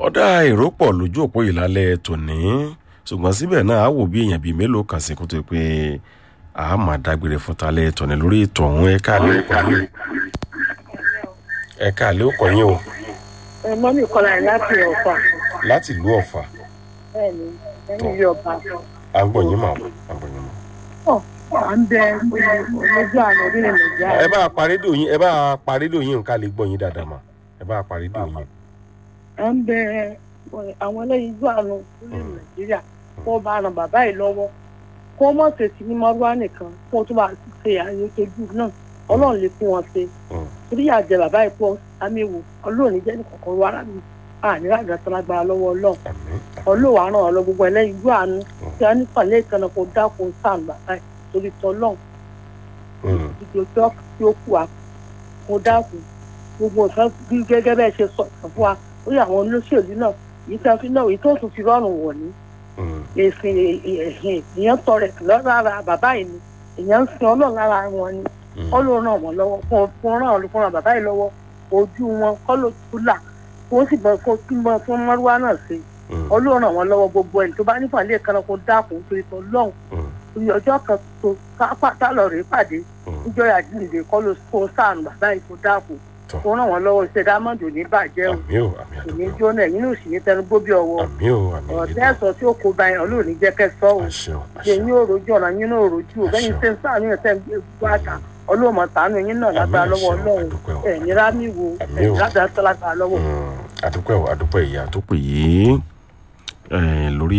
ọ̀dà èrò pọ̀ lójú òpó ìlàlẹ̀ tòní ṣùgbọ́n síbẹ̀ náà á wò bí èèyàn bíi mélòó kan sí kó tó pé a máa dágbére fún talẹ̀ tòní lórí ètò ọ̀hún ẹ̀ka àlẹ́ òkò yín ẹ̀ka àlẹ́ òkò yín o ẹ mọ́mí kọ́lá ẹ̀ láti ọ̀fà láti ìlú ọ̀fà bẹ́ẹ̀ni ẹni ilé ọba à ń gbọ́ yín mà à ń gbọ́ yín mà. ọ̀ à ń bẹ olójú àná orílẹ̀ nàìjíríà ẹ bá a parí dò yín ẹ bá a parí dò yín nǹkan lè gbọ́ yín dáadáa mà ẹ bá a parí dò yín. à ń bẹ àwọn ẹlẹ́yin ojú àná orílẹ̀ nàìjíríà kó bá ran bàbá yìí lọ́wọ́ kó mọ̀ ṣèṣì ní mọ́rúwá nìkan kó tó bá ṣe àyètòjú náà ọlọ́run lè fún wọn ṣe Mm. torí àjẹ bàbá yìí pọ̀ àmìwò ọlọ́run ní jẹ́ nìkankan wá rà mí àníra àgbàtà lágbára lọ́wọ́ ọlọ́run àmín ọlọ́wà ràn ọ́ lọ gbogbo ẹlẹ́yin ojú àánú tí a nípa lẹ́ẹ̀kan náà kó dákun sáà bàbá yìí torí tọ́lọ́run Mm. ìdí ọjọ́ tí ó kù wá mo dákun gbogbo nǹkan bí gẹ́gẹ́ bẹ́ẹ̀ ṣe sọ fún wa ó yẹ àwọn olóṣèlú náà yìí tí a fi náà èyí tó tún fi rọrùn wọ̀ ní Mm. èsìn ẹ̀hìn èèyàn tọrẹ lára bàbá yìí ni èèyàn ń sin ọlọ́run lára wọn ni Mm. kọ́ ló ràn wọ́n lọ́wọ́ fún fún ràn wọ́n fún bàbá yìí lọ́wọ́ ojú wọn kọ́ ló tún là kó sì bọ́ kó tún bọ́ fún mọ́rúwá náà sí Mm. ọlọ́run ràn wọ́n lọ́wọ́ gbogbo ẹni tó bá nípa ilé kan náà kó dákun torí tó lọ́hùn Mm. torí ọjọ́ kan tó ká lọ rèé pàdé Mm. níjọ́ àjíǹde kọ́ ló kó sáànù bàbá yìí kó dákun Tọ́. kó ràn wọ́n lọ́wọ́ iṣẹ́ dámọ̀dù ní bàjẹ́ o àmín o àmín kò ní àdúgbò jóná ẹ̀yìn náà sì ní tẹnu gbóbi ọwọ́ àmín o àmín ọ̀rọ̀ ìdìbò tẹ́sọ̀ tí ó kó ba yẹn ọlọ́run ní jẹ́ kẹ́ sọ o àṣẹ o ṣe àṣẹ yín ò rojú ọ̀nà yín náà ò rojú o bẹ́yìn Àṣẹ. tẹ́ ń sáànù yẹn tẹ́ ń gbé gbogbo àtà ọlọ́mọ tàánù yín náà lágbára Àmín, lọ́wọ́ àṣẹ o, ọlọ́run àdúpẹ́ o. ẹ̀yìn rámì wo Àmín o. ẹ̀yìn ládàá tó lágbára lọ́wọ́ àdúpẹ́ o àdúpẹ́ ìyá tó pè yìí eh, lórí